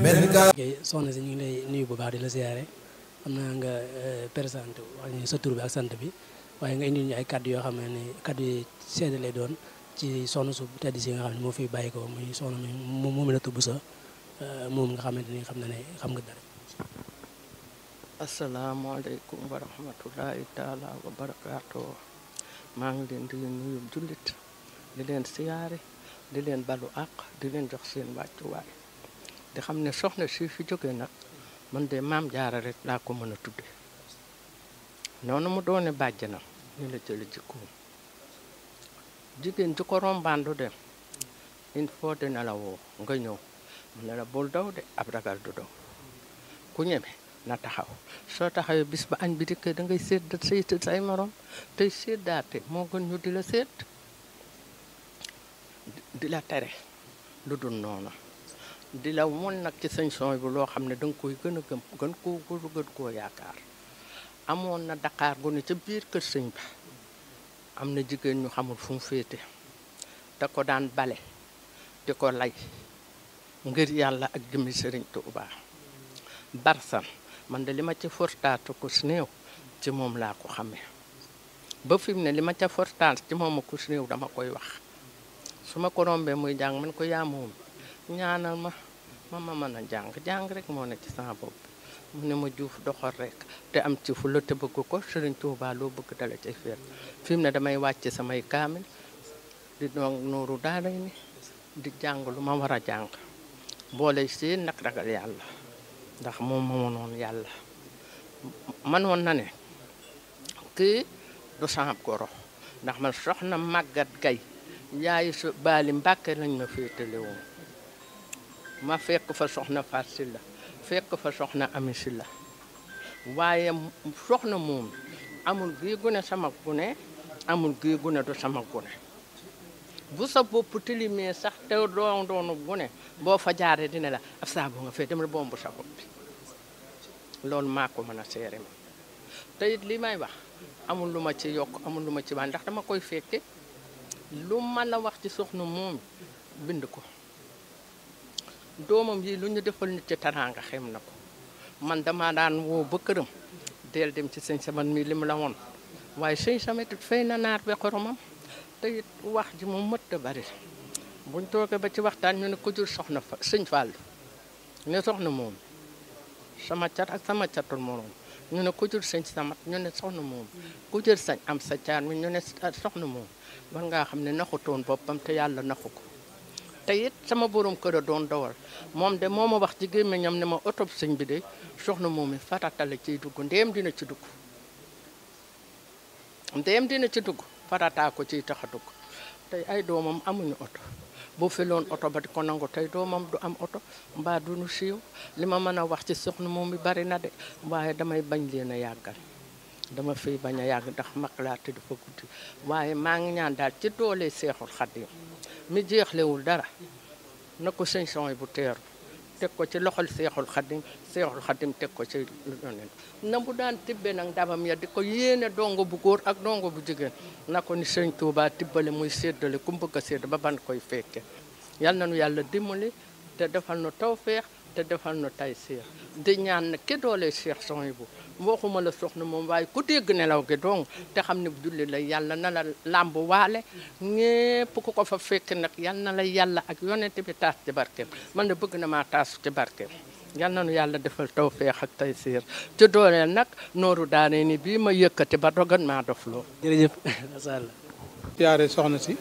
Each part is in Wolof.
benn gaa ok soxna si ñu ngi lay nuyu bu baax di la siyaare xam naa nga présenté wax ñu sa tur bi ak sant bi waaye nga indil ñu ay kaddu yoo xam ne ni kaddu yi seede lay doon ci soxna su tedd si nga xam ne moo fi bàyyi ko muy soxna mi moom la tubb sa moom nga xamante ni xam na ne xam nga dara. asalaamaaleykum wa rahmatullahi taala wa barakaatu maa ngi leen di nuyu jullit di leen siyaare di leen balu àq di leen jox seen wàccuwaay di xam ne soxna si fi jógee nag man de maam jaara rek laa ko mën a tudde noonu mu doone bàjjanam ñu la jële jikkoom jigéen ju ko rombaandu dem il faut dina la woo nga ñëw mu ne la bul daw de ab ragal du daw ku ñeme na taxaw soo taxawee bis ba añ bi dikkee da ngay sédd say say morom tey séddaate moo gën ñu di la sédd di la tere lu dul noonu di la won nag ci sañ son bi loo xam ne danga koy gën a gëm gën koo gën koo yaakaar amoon na Dakar gu ne ca biir kër sëñ ba am na jigéen ñu xamul fu mu féete da ko daan bale di ko lay ngir yàlla ak jëmmi sëriñ Tuubaa barsan man de li ma ci fortaatu ko si néew ci moom laa ko xamee ba fi mu ne li ma ca fortaat ci moom a ko si néew dama koy wax su ma ko rombee muy jàng man ko yaa moom ñaanal ma ma ma mën a jàng jàng rek moo ne ci sama bopp mu ne ma juuf doxal rek te am ci fu la te bëgg ko sëriñ Tuubaa loo bëgg dala ci feet fi mu ne damay wàcc samay kaamil di doon nooru daaray ni di jàng lu ma war a jàng boole si nag ragal yàlla ndax moom moo noonu yàlla manoon na ne kii du sama goro ndax man soxna màggat gay yaayu su baali mbàkke lañ ma féetale woon ma fekk fa soxna Faat Silla fekk fa soxna Ami Silla waaye soxna moom amul gii gune sama gune amul gii gune du sama gune bu sa bopp tilimee sax te doon doonu gune boo fa jaaree dina la ab saabu nga fee dem la bombu sa bopp bi loolu maa ko mën a seere ma te it li may wax amul lu ma ci yokk amul lu ma ci baax ndax dama koy fekke lu ma la wax ci soxna moom bind ko doomam yi lu ñu defal nit ci taraanga xem na ko man dama daan woo ba këram del dem ci sëñ saman mi li mu la woon waaye sëñ samet it fay na naar be xoromam te it wax ji moom mëtt bari buñ toogee ba ci waxtaan ñu ne ko jur soxna fa sëñ Fall ne soxna moom sama cat ak sama catul moroom ñu ne ku jur sëñ samat ñu ne soxna moom ku jur sañ am sa caar mi ñu ne soxna moom war ngaa xam ne naxutoon boppam te yàlla naxu ko te it sama borom kër a doon dawal moom de moo ma wax ci gémmiñam ne ma oto sëñ bi de soxna moom i farata la ciy dugg ndéem dina ci dugg ndéem dina ci dugg farataa ko ciy tax a dugg tey ay doomam amuñu oto bu filoon oto ba di ko nangu tey doomam du am oto mbaa du nu siiw li ma mën a wax ci soxna moom mi bari na de waaye damay bañ leen a yàggal dama fiy bañ a yàgg ndax mag laa te dafa guddi waaye maa ngi ñaan daal ci doole seexul xaddim mi jeexlewul dara na ko sëñ son bu teeru teg ko ci loxol seexul xaddim seexul xaddim teg ko ci lu yoneen na bu daan tibbe nag ndabam ya di ko yéene dongo bu góor ak dongo bu jigéen na ko ni sëñ Tuubaa tibbale muy séddale ku bëgg a sédd ba ban koy fekke yal na nu yàlla dimbali te defal nu tawfeex te defal nu tay seex di ñaan na ki doole seex son bu waxuma la soxna moom waaye ku dégg nelaw gi dong te xam ne julli la yàlla na la làmb waale ñépp ku ko fa fekk nag yal na la yàlla ak yonent bi taas ci barkeem man de bëgg na maa taasu ci barkeem yal na nu yàlla defal tawfeex ak tay siir ci dooleel nag nooru daane ni bii ma yëkkati ba dogan maa dof loo jërëjëf macha allah. siyaare soxna si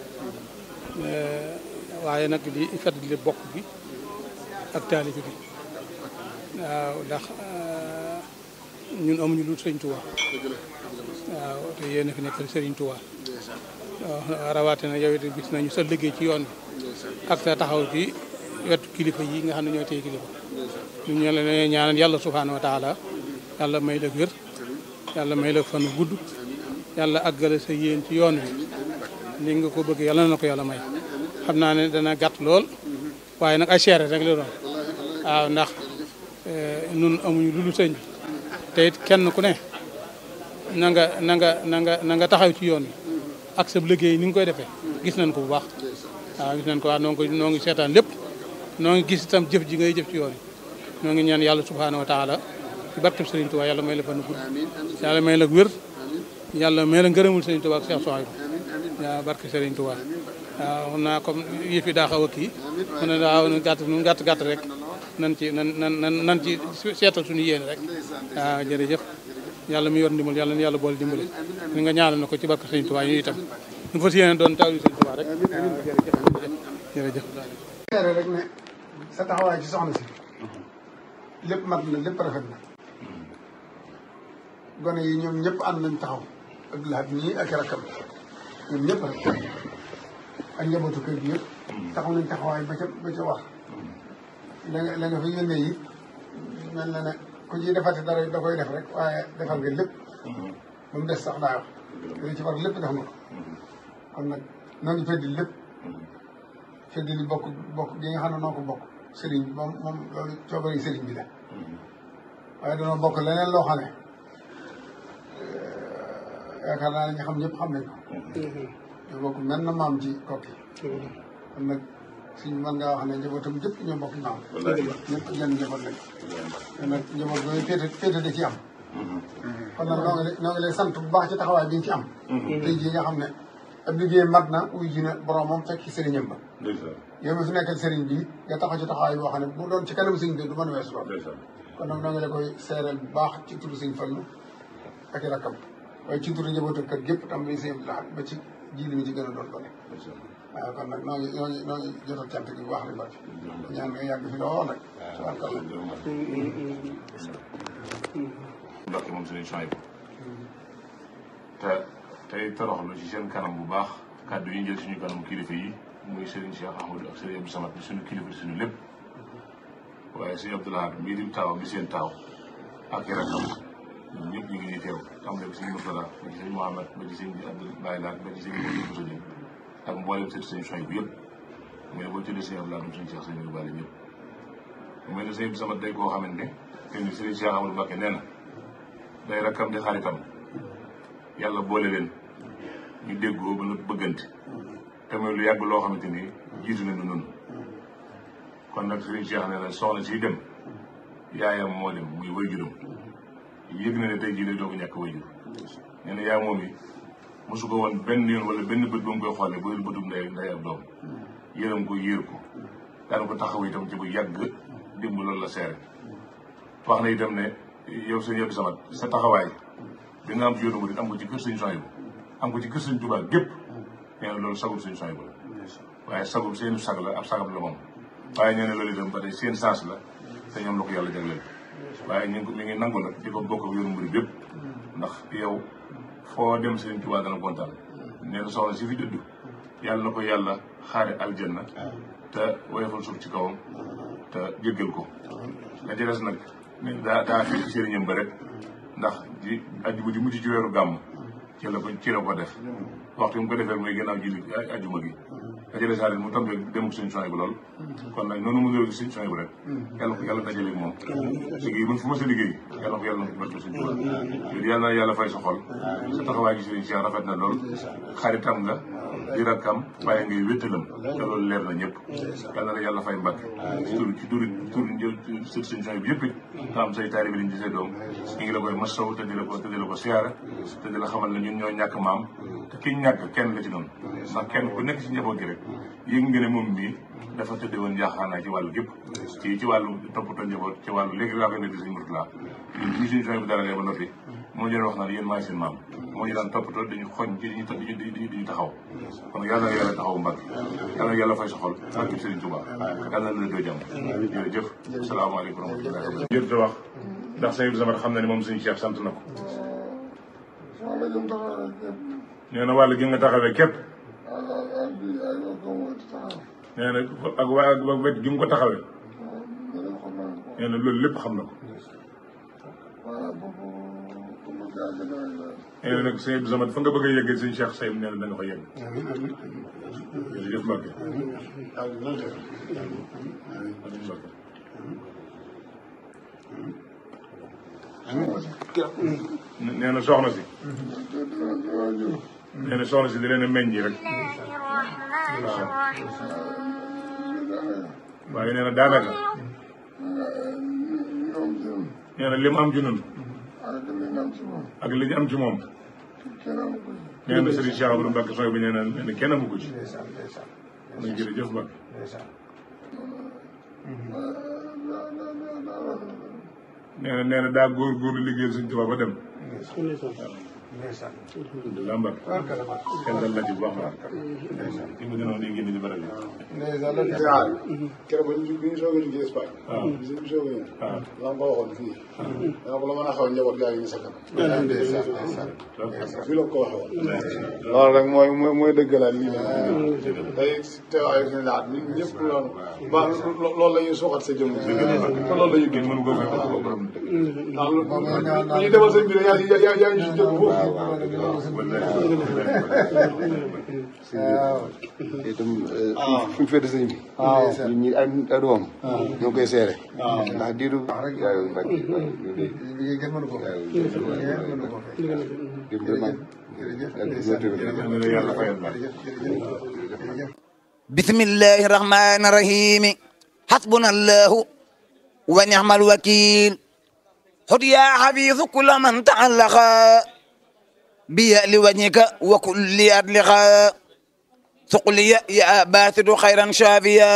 waaye nag di fàttali bokk bi ak taalibe bi waaw ndax ñun amuñu lu sëriñ Tuubaa waaw te yéen a fi nekkal sëriñ Tuubaa waaw rawatina yow it gis nañu sa liggéey ci yoon bi ak sa taxaw ci wetu kilifa yi nga xam ne ñooy tey kilifa ñu ñu la ñaanal yàlla subhaanahu wa taala yàlla may la wér yàlla may la fan gudd yàlla àggale sa yéen ci yoon wi ni nga ko bëgg yàlla na ko yàlla may xam naa ne dana gàtt lool waaye nag ay seere rek la doon waaw ndax nun amuñu lu lu sëñ bi te it kenn ku ne na nga na nga na nga na nga taxaw ci yoon wi ak sa liggéey ni nga koy defee gis nañ ko bu baax waaw gis nañ ko waaw noo ngi noo ngi seetaan lépp noo ngi gis itam jëf ji ngay jëf ci yoon wi ñoo ngi ñaan yàlla subhaanahu wa taala ci barkeb Serigne Touba yàlla may la fan gudd yàlla may la wér yàlla may la ngërëmul Serigne Touba ak Cheikh Souhaïbou waaw barke Serigne Touba waaw xam naa comme yëf yi daa xaw a kii mu ne daa nu gàtt nu gàtt gàtt rek nan ci nan nan nan nan ci seetal suñu yéene rek waaw jërëjëf yàlla mi yor ndimbal yàlla na yàlla boole dimbali ni nga ñaanal na ko ci barke Serigne Touba ñu itam nu fas yéene doon taw Serigne Touba rek jërëjëf seere rek ne sa taxawaay ci soxna si lépp mat na lépp rafet na gone yi ñoom ñëpp ànd nañ taxaw ak laat ñii ak rakkam ñoom ñëpp rek ak njabootu kër gi yëpp taxaw nañ taxawaay ba ca ba ca wax la nga la nga fa yónnee yi mel na ne ku ci defati dara da koy def rek waaye defal nga lépp ba mu des sax daa wax li ci war lépp def nga ko kon nag noo ngi feddi lépp feddi li bokk bokk gi nga xam ne noo ko bokk sëriñ bi moom moom loolu coobari sëriñ bi la waaye danoo bokk leneen loo xam ne yaakaar naa ne ñu xam ñëpp xam nañ ko ñoo bokk mel na maam ci kokki kon nag suñ mën ngaa wax ne njabootam jëpp ñoo bokk maam ñëpp genn njaboot lañ kon nag njaboot boobu féete féete da ci am kon nag noo ngi lay noo ngi lay sant bu baax ci taxawaay bi nga ci am tey jii nga xam ne ab liggéey mat na uy ji na boromam fekk sëriñam ba yow mi fi nekkal sëriñ bi nga taxaw ci taxawaay boo xam ne bu doon ci kanam sëriñ bi du mën a weesu lool kon nag noo ngi la koy seereel bu baax ci turu sëriñ Fallu ak i rakkam waaye ci turu njabootu kër gépp tam li sëriñ Abdou Lahad ba ci jiili mi ci gën a doon doole waaw kon nag noo ngi noo ngi noo ngi jotal cant gi bu baax di bari ñaan nga yàgg fi lool rek tabarkalla Mbàkke moom Serigne Souhaïbou te tey toroxlu ci seen kanam bu baax kàddu yi njël suñu kanamu kilifa yi muy Serigne Cheikh Ahmadou ak Serigne Abdou Samad bi suñu kilifa di suñu lépp waaye Serigne Abdou Lahad mii di taawam di seen taaw ak i rakkam ñun ñëpp ñu ngi nii teew tàmbale ko Serigne Mourtada ba ci Serigne Mohamed ba ci Serigne Abdou Baye Laat ba ci Serigne Abdou Bousso Dieng ak mboolem sëti Serigne Souhaïbou yëpp mais boo tuddee Serigne Abdou Lahad moom Serigne Cheikh Serigne Abdou Bale ñëpp mu mel ne Serigne Abdou Samad day koo xamante ne te ni Serigne Cheikh Ahmadou Mbacké nee na day rakkam di xaritam yàlla boole leen ñu déggoo ba nga bëggante te mooy lu yàgg loo xamante ni jiitu nañu nun kon nag Serigne Cheikh nee na soxna siy dem yaayam moo dem muy wayjuram yëg na ne tey jii lay doog a ñàkk wayjur nee na yaay moom yi mosu ko woon benn yoon wala benn bët ba mu koy xoolee ba bëtum ndey ndey ak doom yërëm ko yéer ko daan ko taxaw itam ci bu yàgg dimb loolu la seere wax na itam ne yow sëñ Abdou Samad sa taxawaay bi nga am ci yoonu murid am ko ci kër sëñ Souhaïbou am ko ci kër sëñ Touba gépp nee na loolu sagub sëñ Souhaïbou la waaye sagub seen sag la ab sagam la moom waaye ñoo ne loolu itam ba tey seen sens la te ñoom la ko yàlla jagleel waaye ñu ngi ko mi ngi nangu nag di ko bokk ak yoonu murid bépp ndax yow foo dem sëñ Touba dana kontaan nee na soxna si fi dëdd yàlla na ko yàlla xaare aljanna te woyofal suuf ci kawam te jéggal ko la ci des nag daa daa fi sëriñam ba rek ndax ji ajjuma ji mujj ci weeru gàmm ci la ko ci la ko def waxtu bi mu ko defee mooy gannaaw julli ajjuma gi dajale saa mu tombé dem suñu Souhaïbou lool kon nag noonu mu ngi suñu Souhaïbou rek yàlla ko yàlla dajale moom liggéey bu fu ma sa liggéey yàlla ko yàlla na ko barke suñu Tuubaa yooyu yàlla na yàlla fay sa xol sa taxawaay gi sëriñ Cheikh rafet na lool xaritam nga di rakkam waaye ngay wéttalam te loolu leer na ñëpp yàlla na yàlla fay mbàkke ci tur ci tur tur njël sët suñu Souhaïbou yëpp it nga am say taalibe lañ di say doom ñu ngi la koy masaw te di la ko te di la ko siyaara te di la xamal ne ñun ñoo ñàkk maam te ki ñàkk kenn la ci noonu ndax kenn ku nekk ci njaboot gi rek yëg nga ne moom mii dafa tëdde woon njaaxaanaay ci wàllu gépp ci ci wàllu toppatoo njaboot ci wàllu léegi laa koy nekk suñu Mourtada ñun ñi suñu Souhaïbou dara ba noppi moo ñu doon wax naan yéen maay seen maam moo ñu daan toppatoo dañu xoñ ci diñu diñu diñu taxaw kon yàlla na yàlla taxaw mbagg yàlla na yàlla fay sa xol barke Serigne Touba yàlla na la doo jàmm jërëjëf asalaamaaleykum wa rahmatulah jërëjëf wax ndax sëñ Abdou Samad xam na ne moom suñu Cheikh sant na ko nee na wàll gi nga taxawee képp nee na ak waa ak wet gi mu ko taxawee nee na loolu lépp xam na ko nee na nag sëñ Abdou Samad fa nga bëgg a yeggee sëñ Cheikh Sayim nee na da nga fa yegg jërëjëf Mbacke nee na soxna si nee na soxna si di leen a meññi rek waaw waaye nee na daanaka nee na li mu am ci nun ak li nga am ci moom ak li ñu am ci moom kenn amu ko nee na Serigne Cheikh Abdou Mbacke sooy bi nee na nee na kenn amu ko ci ndeysaan ndeysaan muy jërëjëf Mbacke ndeysaan nee na nee na daa góor-góorlu liggéeyal Sëriñ Tuubaa ba dem ndeysaan alhamdulilah Mbacke barkala barkala kenn dal la ci bu baax a baax ndeysaan fi mu gënoon day génn ci barab yi ndeysaan la waaw keroog ba ñu bi ñu soog a liggéey Espagne. waaw bi ñu soog a ñëw. waaw la ma ko waxoon fii. dama ko la mën a xaw njaboot gaa ngi sa kanam. ndeysaan ndeysaan fii la ko waxee woon. loolu rek mooy mooy mooy dëggalaat lii la. tey teewaayu suñu laat ñun ñëpp loolu. ba loolu la ñuy suuxat sa jëmm. te loolu la ñuy kenn mënu ko fay ko borom ndax lu ñu demal sëñ bi yaa yaa yaa yaa ngi si jóg foofu. itam fu ñu féete sëñ bi. waaw ñun ñi ay ay doom. ñoo koy seere. ndax diiru. waaw Mbacke waaw ñu ngi liggéey kenn mënu ko fay kenn mënu ko fay dem vraiment. jërëjëf yàlla na yàlla fayal Mbacke jërëjëf بسم الله الرحمن الرحيم حسبنا الله ونعم الوكيل خذ يا حفيظ كل من تعلق بي لوجهك وكل أدلق ثقلي يا باسط خيرا شافيا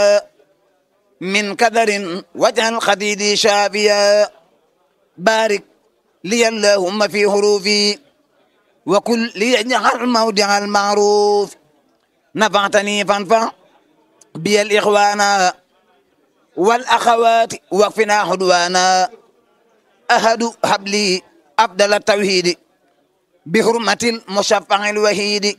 من كدر واجعل خديدي شافيا بارك لي اللهم في حروفي وكل ليجعل موضع المعروف نفعتني فانفع بي الإخوان والأخوات وقفنا حدوانا أهد حبلي أفضل التوحيد بحرمة المشفع الوحيد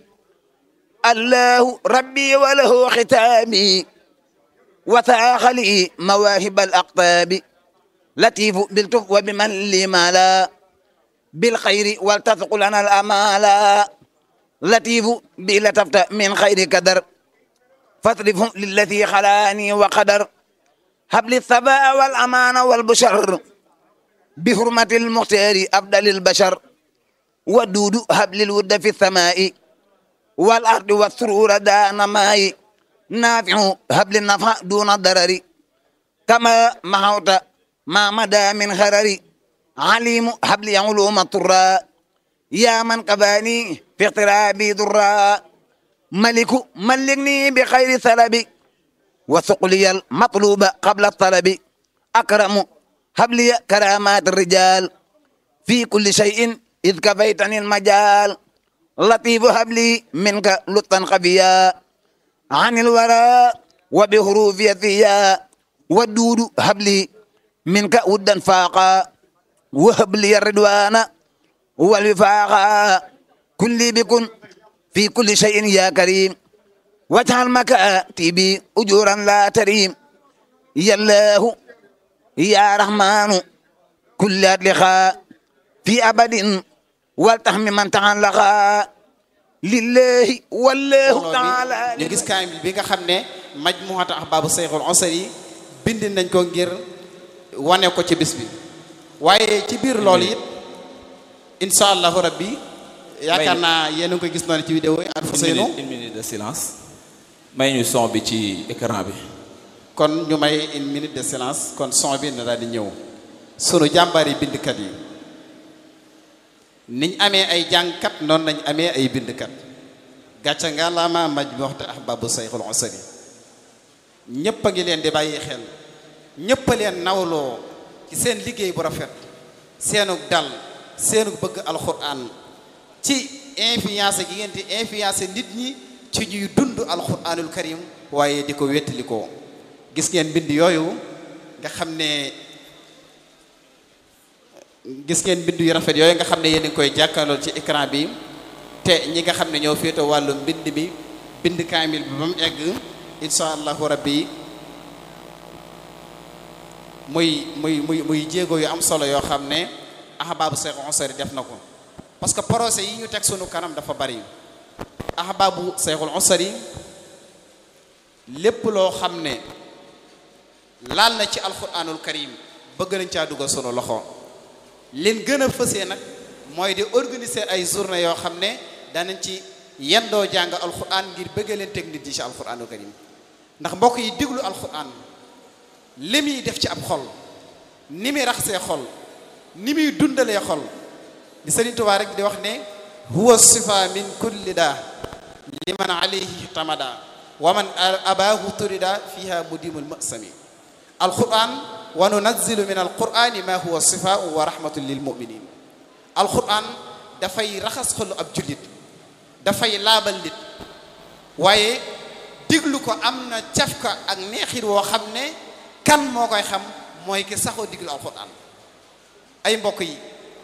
الله ربي وله ختامي وثاق لي مواهب الأقطاب لطيف بالتف وبمن لي مالا بالخير ولتثق لنا الأمالا لطيف بلتفت من خير قدر فاصرفه للذي خلاني وقدر هب لي الثباء والأمان والبشر بحرمة المختار أفضل البشر ودود هب لي الود في السماء والأرض والسرور دان ماء نافع هب لي النفع دون الضرر كما محوت ما مدى من خرر عليم هب لي علوم الطرى يا من قباني في اقترابي ضرا ملك ملكني بخير ثلب وثقلي المطلوب قبل الطلب أكرم هب لي كرامات الرجال في كل شيء إذ كفيتني المجال لطيف هب لي منك لطفا خفيا عن الورى وبحروف يثيا والدود هب لي منك ودا فاقا وهب لي الرضوان والوفاق كن لي بكن في كل شيء يا كريم واجعل مكاتبي أجورا لا تريم يا الله يا رحمن كل أدلخاء في أبد والتحم من تعلق لله والله تعالى ñu gis kaamil bi nga xam ne majmuhatu ahbaabu seyxul osari bind nañ ko ngir wane ko ci bis bi waaye ci biir loolu it incha allahu rabbi yaakaar naa yéen a ngi koy gis noonu ci vidéo yi Alfousseynou une minute de silence may ñu son bi ci écran bi kon ñu may une minute de silence kon son bi na daal di ñëw sunu jàmbaari bindkat yi niñ amee ay jàngkat noonu nañ amee ay bindkat gàcca nga laa ma maj bi waxte ahbabu sayxul osari ñépp a ngi leen di bàyyi xel ñépp a leen nawloo ci seen liggéey bu rafet seenug dal seenug bëgg alxuraan ci influence gi ngeen di influence nit ñi ci ñuy dund alxuraanul karim waaye di ko wettalikoo gis ngeen bind yooyu nga xam ne gis ngeen bind yu rafet yooyu nga xam ne yéen a ngi koy jàkkaarloo ci écran bi te ñi nga xam ne ñoo féete wàllu mbind mi bind kaamil bi ba mu egg insha allahu rabbi muy muy muy muy jéego yu am solo yoo xam ne ahbaabu Seex Useyri def na ko parce que projet yi ñu teg sunu kanam dafa bari ahbaabu Seexul Useyri lépp loo xam ne laal na ci alquranul karim bëgg nañ caa dugal sunu loxo leen gën a fësee nag mooy di organiser ay journée yoo xam ne danañ ci yendoo jàng alquran ngir bëgg leen teg nit yi ci alquranul karim ndax mbokk yi diglu alquran li muy def ci ab xol ni muy raxasee xol ni muy dundalee xol di Sëriñ Tuubaa rek di wax ne huwa sifa min kulli daa liman alayhi tamada wa man abaahu turida fiha mudimul masami alquran wa nunazzilu min alqurani ma huwa sifaau wa rahmatun lil muminin alquran dafay raxas xolu ab jullit dafay laabal nit waaye diglu ko am na cafka ak neexit woo xam ne kan moo koy xam mooy ki saxoo diglu alquran ay mbokk yi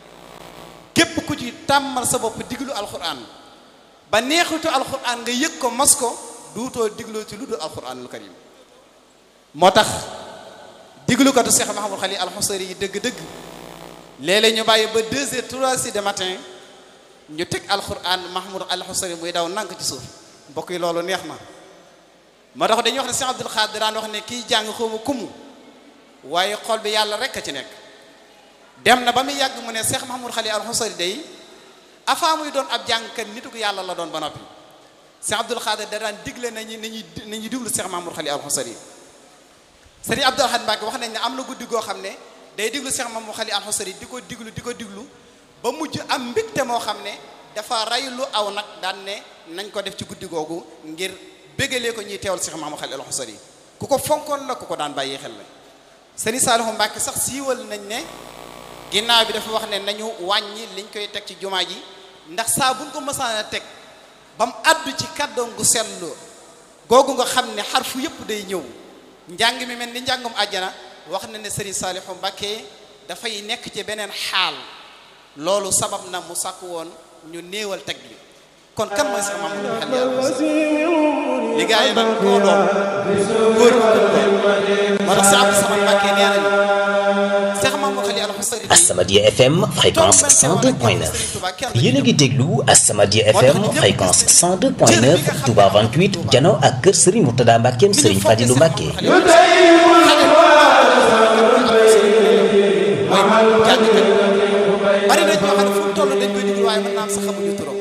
képp ku ci tàmmal sa bopp diglu alquran ba neexitu alquran nga yëg ko mos ko duutoo digloo ci lu dul alquranul karim moo tax diglukatu Cheikh Mahamadou Xali alxusari yi dëgg-dëgg léeg-léeg ñu bàyyi ba deux heures trois heures de matin ñu teg alquran Mahamadou alxusari muy daw nank ci suuf mbokk yi loolu neex na moo tax dañuy wax ne Cheikh Abdul Xaadir daan wax ne kiy jàng xawma kumu waaye xol bi yàlla rek a ci nekk dem na ba muy yàgg mu ne Cheikh Mahamadou Xali alxusari day avant muy doon ab jàngkat nitu ko yàlla la doon ba noppi Cheikh Abdul Xaadir da daan digle nañu nañuy nañuy diglu Cheikh Mahamadou Xali alxusari Sëriñ Abdul Ahad Mbàkke wax nañ ne am na guddi goo xam ne day diglu Cheikh Mahamadou Xali alxusari di ko diglu di ko diglu ba mujj am mbégte moo xam ne dafa ray lu aw nag daan ne nañ ko def ci guddi googu ngir bégalee ko ñuy teewal Cheikh Mahamadou Xali alxusari ku ko fonkoon la ku ko daan bàyyi xel la Sëriñ Saalihu Mbàkke sax siiwal nañ ne ginnaaw bi dafa wax ne nañu wàññi liñ koy teg ci jumaa ji ndax saa buñ ko mësaan a teg ba mu àddu ci kàddoom gu sellu googu nga xam ne xarfu yëpp day ñëw njàng mi mel ni njàngum àjjana wax na ne Serigne Saliou Mbacké dafay nekk ci beneen xaal loolu sabab na mu sàkk woon ñu néewal teg bi kon kan mooy sax maam xel yàlla li gaa yi nag koo doon góor moo tax si Abdou Samad Mbacké nee nañu Cheikh Mamadou Xali Alxusari As-Samadiyya FM fréquence 102.9 yéen a ngi déglu As-Samadiyya FM fréquence 102.9 Touba 28 jano ak kër Serigne Mourtada Mbackeem Serigne Fadilou Mbacke. bari na ñoo xam ne fu mu toll dañ koy diglu waaye mën naa am sax xamuñu turam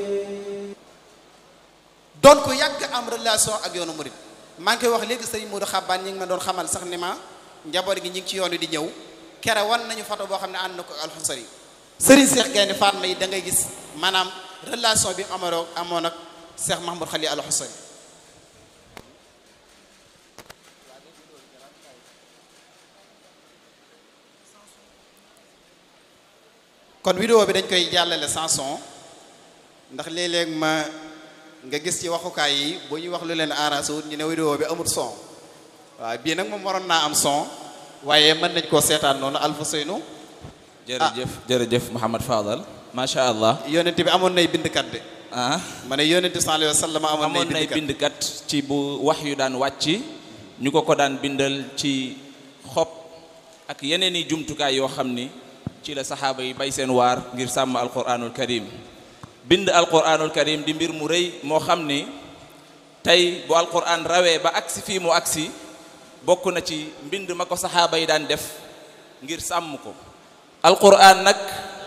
doon ko yàgg am relation ak yoonu murid maa ngi koy wax léegi Serigne Modou Xabaan ñi ngi ma doon xamal sax ni ma njaboot gi ñi ngi ci yoon wi di ñëw. kere wan nañu photo boo xam ne ànd na ko alxusari sëriñ Cheikh Gaynde Fatma yi da ngay gis maanaam relation bi amaroo amoon ak Cheikh Mahmoud Xali alxusari kon vidéo bi dañ koy jàllale sans son ndax léeg-léeg ma nga gis ci waxukaay yi bu ñuy wax lu leen arrangé wut ñu ne vidéo bi amul son waaw bii nag moom waroon naa am son waaye mën nañ koo seetaan noonu Alfa Seynu jërëjëf jërëjëf Mouhamad Fadal macha allah. yonent bi amoon nay bindkat de. ah ma ne yonent sallallahu alayhi wa sallam amoon nay bindkat ci bu wax yu daan wàcc ñu ko ko daan bindal ci xob ak yeneen i jumtukaay yoo xam ni ci la saxaaba yi bay seen waar ngir sàmm alquranul karim bind alquranul karim di mbir mu rëy moo xam ni tey bu alquran rawee ba agsi fii mu agsi bokk na ci mbind ma ko saxaaba yi daan def ngir sàmm ko alquran nag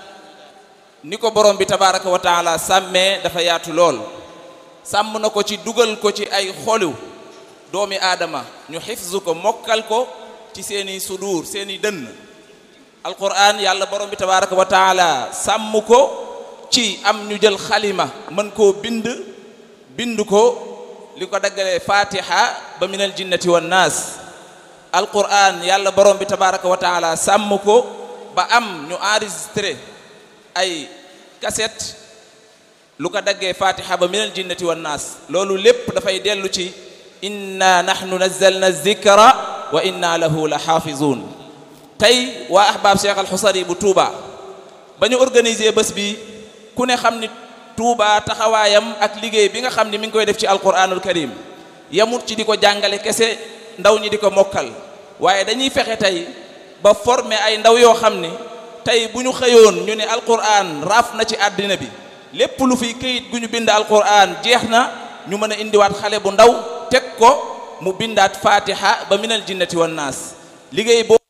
ni ko borom bi tabaraka wa taala sàmmee dafa yaatu lool sàmm na ko ci dugal ko ci ay xolu doomi aadama ñu xifzu ko mokkal ko ci seeni sudur seeni dënn alquran yàlla borom bi tabaraka wa taala sàmm ko ci am ñu jël xalima mën koo bind bind ko li ko daggalee fatiha ba minal jinnati wan naas alquran yàlla borom bi tabaraka wa taala sàmm ko ba am ñu enregistré ay cassette lu ko daggee fatiha ba minal jinnati wan naas loolu lépp dafay dellu ci inna nahnu nazzalna zikra wa inna lahu la xaafizun tey waa ahbaab cheikh alxusari bu Touba ba ñu organiser bés bi ku ne xam ni Touba taxawaayam ak liggéey bi nga xam ni mi ngi koy def ci alquranul karim yamut ci di ko jàngale kese ndaw ñi di ko mokkal waaye dañuy fexe tey ba former ay ndaw yoo xam ni tey bu ñu xëyoon ñu ne alquran raaf na ci àddina bi lépp lu fiy këyit gu ñu bind alquran jeex na ñu mën a indiwaat xale bu ndaw teg ko mu bindaat fatiha ba minal jinnati wan naas liggéey boobu